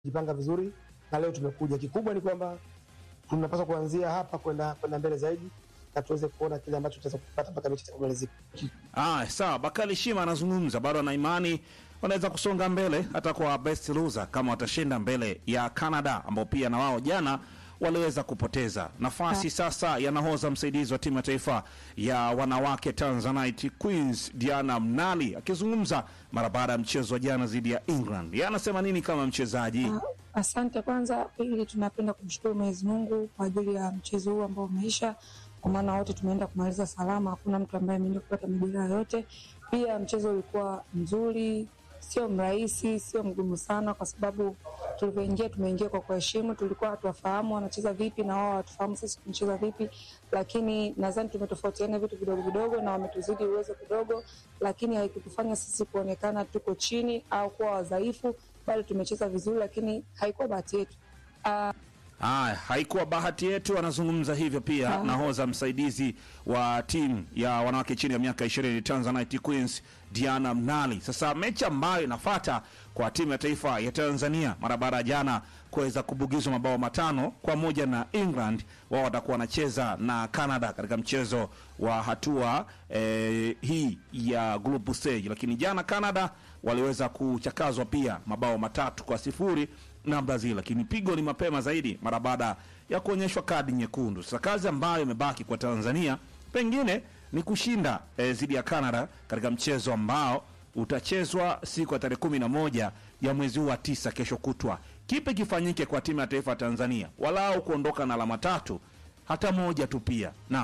jipanga vizuri na leo tumekuja. Kikubwa ni kwamba tunapaswa kuanzia hapa kwenda kwenda mbele zaidi na tuweze kuona kile ambacho tutaweza kupata mpaka mechi itakapokamilika. Ah, sawa. Bakari Shima anazungumza bado ana imani wanaweza kusonga mbele hata kwa best loser kama watashinda mbele ya Canada ambao pia na wao jana waliweza kupoteza nafasi. Sasa ya nahodha msaidizi wa timu ya taifa ya wanawake Tanzanite Queens Diana Mnali akizungumza mara baada ya mchezo wa jana dhidi ya England. Yeye anasema nini kama mchezaji? Ah, Asante kwanza. Pili, tunapenda kumshukuru Mwenyezi Mungu kwa ajili ya mchezo huu ambao umeisha, kwa maana wote tumeenda kumaliza salama, hakuna mtu ambaye ameenda kupata majeraha yote. Pia mchezo ulikuwa mzuri, sio mrahisi, sio mgumu sana, kwa sababu tulivyoingia tumeingia kwa kuheshimu. Tulikuwa hatuwafahamu wanacheza vipi na wao hawatufahamu sisi tunacheza vipi, lakini nadhani tumetofautiana vitu vidogo vidogo na wametuzidi uwezo kidogo, lakini haikutufanya sisi kuonekana tuko chini au kuwa wadhaifu. Bado tumecheza vizuri, lakini haikuwa bahati yetu. Ah, Haya, haikuwa bahati yetu. Anazungumza hivyo pia Ah. nahodha msaidizi wa timu ya wanawake chini ya miaka 20 Tanzanite Queens Diana Mnali. Sasa mechi ambayo inafuata kwa timu ya taifa ya Tanzania mara baada ya jana kuweza kubugizwa mabao matano kwa moja na England, wao watakuwa wanacheza na Canada katika mchezo wa hatua eh, hii ya group stage, lakini jana Canada waliweza kuchakazwa pia mabao matatu kwa sifuri na Brazil, lakini pigo ni mapema zaidi mara baada ya kuonyeshwa kadi nyekundu. Sasa kazi ambayo imebaki kwa Tanzania pengine ni kushinda eh, dhidi ya Canada katika mchezo ambao utachezwa siku ya tarehe kumi na moja ya mwezi huu wa tisa, kesho kutwa. Kipi kifanyike kwa timu ya taifa ya Tanzania walau kuondoka na alama tatu, hata moja tu pia? Naam.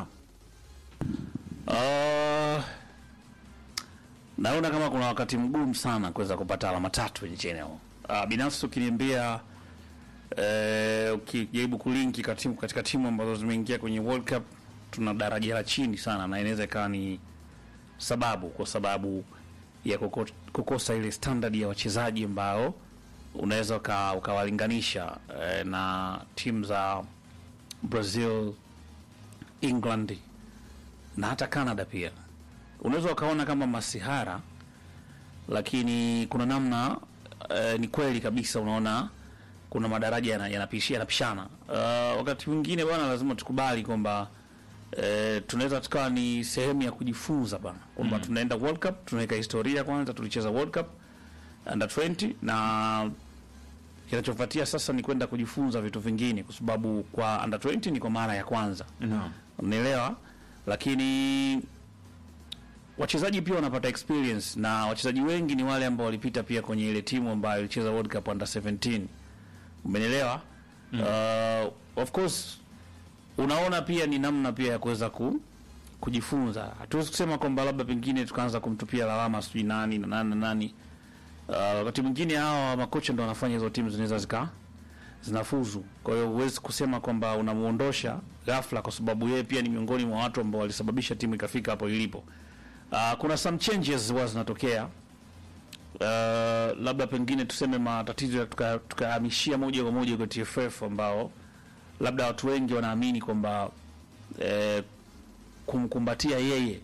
Uh, naona kama kuna wakati mgumu sana kuweza kupata alama tatu nchini humo. Uh, binafsi ukiniambia eh, ukijaribu kulinki katimu, katika timu ambazo zimeingia kwenye World Cup tuna daraja la chini sana, na inaweza ikawa ni sababu kwa sababu ya kuko, kukosa ile standard ya wachezaji ambao unaweza uka- ukawalinganisha eh, na timu za Brazil, England na hata Canada pia unaweza ukaona kama masihara, lakini kuna namna eh, ni kweli kabisa, unaona kuna madaraja yana- yanapishi- yanapishana. Uh, wakati mwingine bwana, lazima tukubali kwamba eh, tunaweza tukawa ni sehemu ya kujifunza bana kwamba tunaenda World Cup, tunaweka historia kwanza, tulicheza World Cup under 20 na kinachofuatia sasa ni kwenda kujifunza vitu vingine, kwa sababu kwa under 20 ni kwa mara ya kwanza Naam. unaelewa lakini wachezaji pia wanapata experience na wachezaji wengi ni wale ambao walipita pia kwenye ile timu ambayo ilicheza World Cup under 17 umenielewa uh, of course unaona pia ni namna pia ya kuweza ku, kujifunza hatuwezi kusema kwamba labda pengine tukaanza kumtupia lawama sijui nani na nani na nani uh, wakati mwingine hawa makocha ndo wanafanya hizo timu zinaweza zika zinafuzu. Kwa hiyo huwezi kusema kwamba unamuondosha ghafla, kwa sababu yeye pia ni miongoni mwa watu ambao walisababisha timu ikafika hapo ilipo. Uh, kuna some changes huwa zinatokea uh, labda pengine tuseme matatizo ya tuka- tukahamishia moja kwa moja kwa TFF ambao labda watu wengi wanaamini kwamba eh, kumkumbatia yeye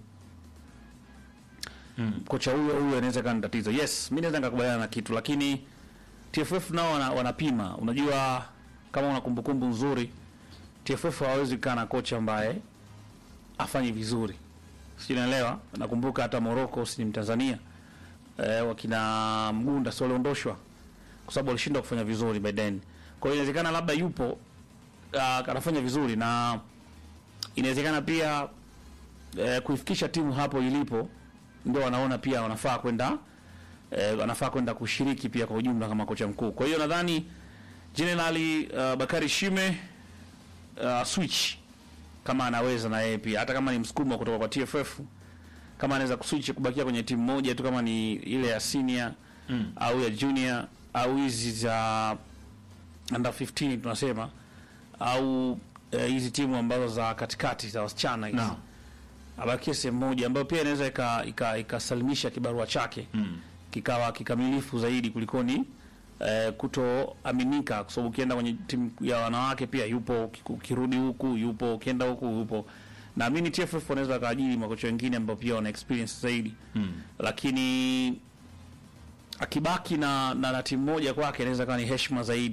kocha huyo huyo inaweza kuwa ni tatizo. Yes, mi naweza nikakubaliana na kitu, lakini TFF nao wana, wanapima. Unajua, kama una kumbukumbu nzuri, TFF hawawezi kukaa na kocha ambaye afanye vizuri, sijui naelewa. Nakumbuka hata Morocco, si ni Mtanzania eh, wakina Mgunda si waliondoshwa kwa sababu walishindwa kufanya vizuri by then. Kwa hiyo inawezekana labda yupo uh, anafanya vizuri na inawezekana pia eh, kuifikisha timu hapo ilipo ndio wanaona pia wanafaa kwenda eh, wanafaa kwenda kushiriki pia kwa ujumla kama kocha mkuu. Kwa hiyo nadhani Generali uh, Bakari Shime uh, switch kama anaweza na yeye pia, hata kama ni msukumo kutoka kwa TFF, kama anaweza kuswitch kubakia kwenye timu moja tu, kama ni ile ya senior mm. au ya junior au hizi za under 15 tunasema au eh, hizi timu ambazo za katikati za wasichana hizi Naam. abakie sehemu moja ambayo pia inaweza ika- ika- ikasalimisha kibarua chake mm. kikawa kikamilifu zaidi kulikoni eh, kutoaminika, kwa sababu ukienda kwenye timu ya wanawake pia yupo, uki- ukirudi huku yupo, ukienda huku yupo. Naamini TFF wanaweza wakaajiri makocha wengine ambao pia wana experience zaidi mm. lakini akibaki na, na, na timu moja kwake inaweza kuwa ni heshima zaidi